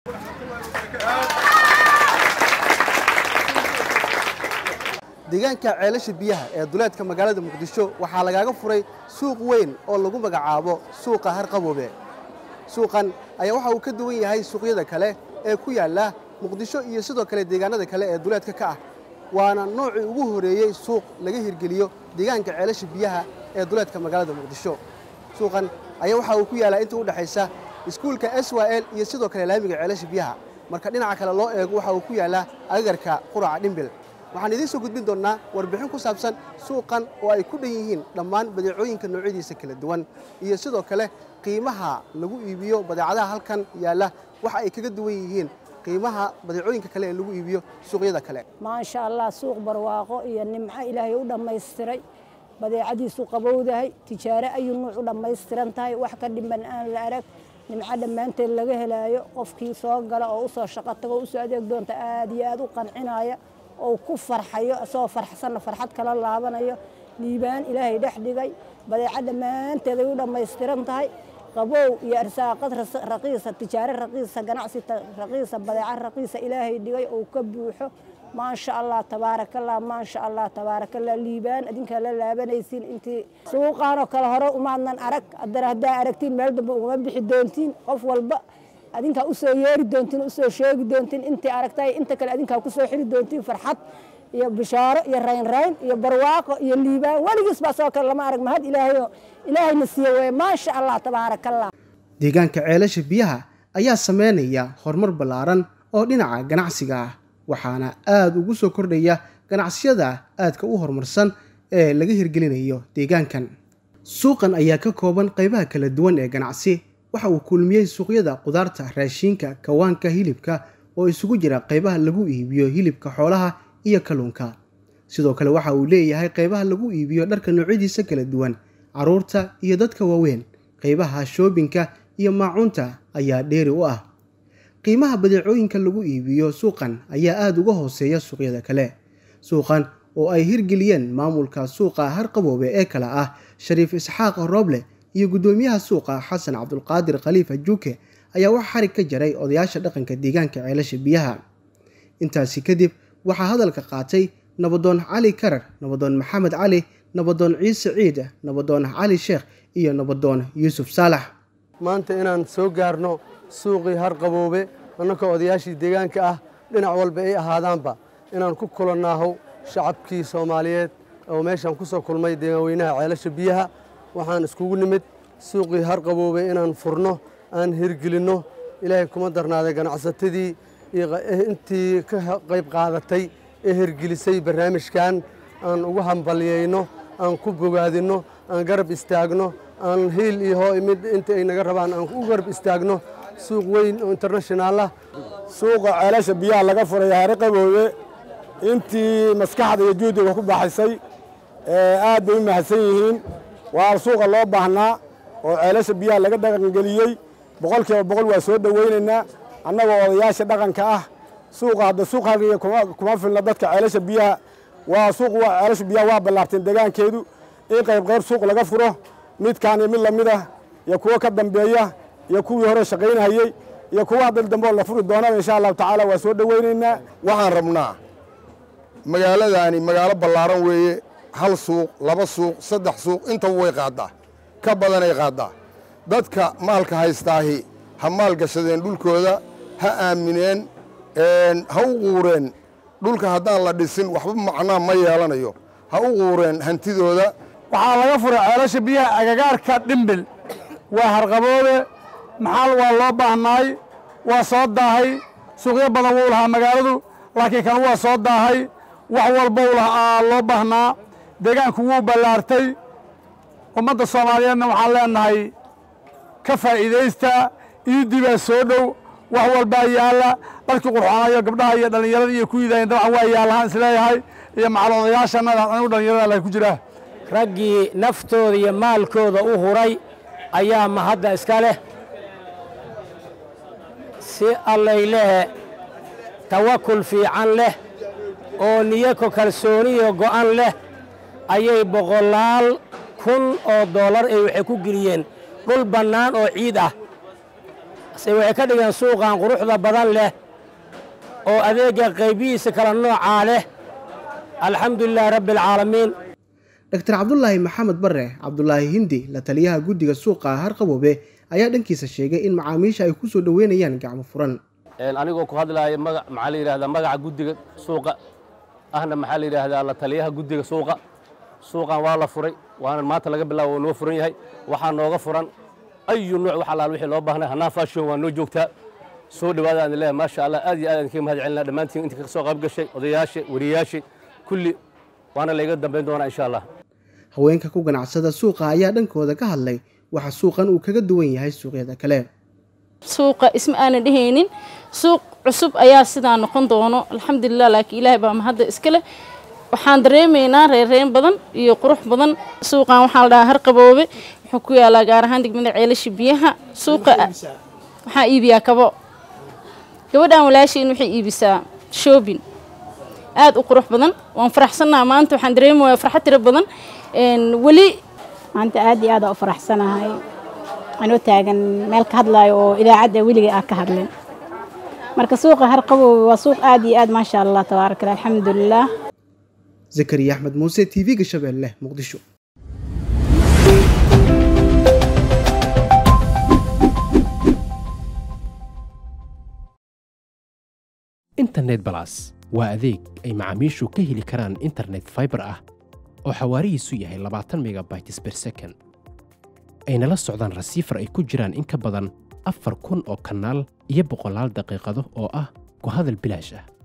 deegaanka ceelasha biyaha ee duleedka magaalada muqdisho waxaa lagaaga furay suuq weyn oo lagu magacaabo suuqa harqaboobe suuqan ayaa waxa uu ka duwan yahay suuqyada kale ee ku yaalla muqdisho iyo sidoo kale deegaanada kale ee duleedka ka ah waana noocii ugu horeeyey suuq laga hirgeliyo deegaanka ceelasha biyaha ee duleedka magaalada muqdisho suuqan ayaa waxa uu ku yaallaa inta u dhexaysa iskuulka s y l iyo sidoo kale laamiga ceelasha biyaha marka dhinaca kale loo eego waxa uu ku yaallaa agagarka quraca dhimbil waxaan idiin soo gudbin doonnaa warbixin ku saabsan suuqan oo ay ku dhan yihiin dhammaan badeecooyinka noocyadiisa kala duwan iyo sidoo kale qiimaha lagu iibiyo badeecadaha halkan yaalla waxa ay kaga duwan yihiin qiimaha badeecooyinka kale ee lagu iibiyo suuqyada kale maasha allah suuq barwaaqo iyo nimco ilaahay u dhammaystiray badeecadiisu qabowdahay tijaare ayuu nuuc u dhammaystiran tahay wax ka dhiman aan la arag nimco dhammaanteed laga helaayo qofkii soo gala oo usoo shaqo tago o usoo adeeg doonta aad iyo aad u qancinaya oo ku farxayo isagoo farxsanna farxad kala laabanayo liibaan ilaahay dhex dhigay badeeco dhammaanteed ay u dhammaystiran tahay qabow iyo arsaaqad raqiisa tijaare raqiisa ganacsi raqiisa badeeco raqiisa ilaahay dhigay oo ka buuxo maasha allah tabaarakallah maasha allah tabaarakallah liibaan adinkaa la laabanaysiin intii suuqaanoo kale hore umaadnan arag haddana haddaa aragtiin meel dambe ugama bixi doontiin qof walba adinkaa usoo yeeri doontiin usoo sheegi doontiin intii aragtay inta kale adinkaa kusoo xiri doontiin farxad iyo bishaaro iyo raynrayn iyo barwaaqo iyo liibaan weligiis baa soo kale lama arag mahad ilaahayo ilaahayna siiye weye maasha allah tabaarakallah deegaanka ceelasha biyaha ayaa sameynaya horumar ballaaran oo dhinaca ganacsiga ah waxaana aada ugu soo kordhaya ganacsiyada aadka u horumarsan ee laga hirgelinayo deegaankan suuqan ayaa ka kooban qaybaha kala duwan ee ganacsi waxa uu kulmiyey suuqyada qudaarta raashiinka kawaanka hilibka oo isugu jira qaybaha lagu iibiyo hilibka xoolaha iyo kalluunka sidoo kale waxa uu leeyahay qaybaha lagu iibiyo dharka noocyadiisa kala duwan carruurta iyo dadka waaweyn qaybaha shoobinka iyo maacuunta ayaa dheeri u ah qiimaha badeecooyinka lagu iibiyo suuqan ayaa aada uga hooseeya suuqyada kale suuqan oo ay hirgeliyeen maamulka suuqa harqaboobe ee kale ah shariif isxaaq rooble iyo guddoomiyaha suuqa xasan cabdulqaadir khaliifa juuke ayaa wax xarig ka jaray odayaasha dhaqanka deegaanka ceelasha biyaha intaasi kadib waxaa hadalka qaatay nabadoon cali karar nabadoon maxamed cali nabadoon ciise ciid nabadoon cali sheekh iyo nabadoon yuusuf saalax maanta inaan soo gaarno suuqii harqaboobe annakoo odayaashii deegaanka ah dhinac walba ay ahaadaanba inaan ku kulannaaho shacabkii soomaaliyeed oo meeshaan ku soo kulmay deegaanweynaha ceelasha biyaha waxaan iskugu nimid suuqii harqaboobe inaan furno aan hirgelinno ilaahay kuma darnaaday ganacsatadii iyo intii ka qayb qaadatay ee hirgelisay barnaamijkan aan ugu hambalyayno aan ku bogaadinno aan garab istaagno aan hiil iyo hoo mid inta ay naga rabaan aan u garab istaagno suuq weyn oo internashinaal ah suuqa ceelasha biyaha laga furay harqaboobe intii maskaxda iyo juhdiga ku baxaysay aad bay u mahadsan yihiin waa suuqa loo baahnaa oo ceelasha biyaha laga dhaqangeliyey boqol kiiba boqol waa soo dhowaynaynaa annagoo odayaasha dhaqanka ah suuqa hadda suuq halgiga kuma filna dadka ceelasha biyaha waa suuq ceelasha biyaha waa ballaarteen deegaankeedu in qayb qayb suuq laga furo midkaan iyo mid lamid ah iyo kuwo ka dambeeya iyo kuwii hore shaqaynhayey iyo kuwa hadda dambeoo la furi doonaba insha allahu tacaala waa soo dhowaynaynaa waxaan rabnaa magaaladaani magaalo ballaaran weeye hal suuq laba suuq saddex suuq intaba way qaaddaa ka badanay qaaddaa dadka maalka haystaahi ha maal gashadeen dhulkooda ha aamineen ha u quureen dhulka haddaan la dhisin waxba macnaa ma yeelanayo ha u quureen hantidooda waxaa laga furay ceelasha biyaha agagaarka dhimbil waa harqaboobe maxaal waa loo baahnaay waa soo daahay suuqyo badan wuu lahaa magaaladu laakiin kan waa soo daahay wax walba loo baahnaa deegaanku wuu ballaartay ummadda soomaaliyeedna waxaan leenahay ka faa'iidaysta iidii baa soo dhow wax walbaa yaalla dharkii qurxoonayo gabdhaha iyo dhallinyarada iyo kuwiidayn dabcan waa yaallahaan isleeyahay iyo macal odayaashannada anigu dhallinyarada la ku jiraa raggii naftooda iyo maalkooda u huray ayaa mahadda iska leh si allaylehe tawakul fiican leh oo niyako kalsooniyo go'an leh ayay boqolaal kun oo dollar ay waxay ku geliyeen dhul bannaan oo ciid ah se waxay ka dhigeen suuqan quruxda badan leh oo adeegga qaybihiisa kala noocaa leh alxamdulilaahi rabbi alcaalamiin dr cabdulaahi maxamed bare cabdulaahi hindi la taliyaha guddiga suuqa harqaboobe ayaa dhankiisa sheegay in macaamiisha ay ku soo dhoweynayaan gacmo furan anigoo ku hadlaaya maga maxaa la yidhahdaa magaca guddiga suuqa ahna maxaa la yidhaahdaa la taliyaha guddiga suuqa suuqan waa la furay waana maanta laga bilaabo noo furan yahay waxaa nooga furan ayu nuuc wax allaal wixii loo baahnay hanaa fashion waa noo joogtaa soo dhawaada aan leeyahay maasha allah aad iyo aad aan kaga mahad celinaa dhammaantiin inta ka soo qayb gashay odayaasha wariyaasha kulli waana layga dambayn doonaa insha allah haweenka ku ganacsada suuqa ayaa dhankooda ka hadlay waxa suuqan uu kaga duwan yahay suuqyada kale suuqa isma aanan dhehaynin suuq cusub ayaa sidaa noqon doono alxamdulilah laakiin ilaahay baa mahadda iska leh waxaan dareemaynaa reerreen badan iyo qurux badan suuqan waxaa la dhahaa harqaboobe wuxuu ku yaalaa gaar ahaan degmada ceelasha biyaha suuqa waxaa iibiyaa kabo gabadhan walaashiin waxay iibisaa shoobin aad u qurux badan waan faraxsannaha maanta waxaan dareemayaa farxad tiro badan weli maanta aad iyo aad u faraxsanahay anoo taagan meel ka hadlaayo oo idaacadda weligay aan ka hadlin marka suuqa harqaboobe waa suuq aad iyo aad maasha allah tabaaraka allah alxamdulilah zakariya axmed muuse t v-ga shabeelle muqdisho internet balas waa adeeg ay macaamiishu ka heli karaan internet faibar ah oo xawaarihiisu yahay labaatan megabytes ber second ayna la socdaan rasiifar ay ku jiraan in ka badan afar kun oo kanaal iyo boqolaal daqiiqado oo ah ku hadal bilaash ah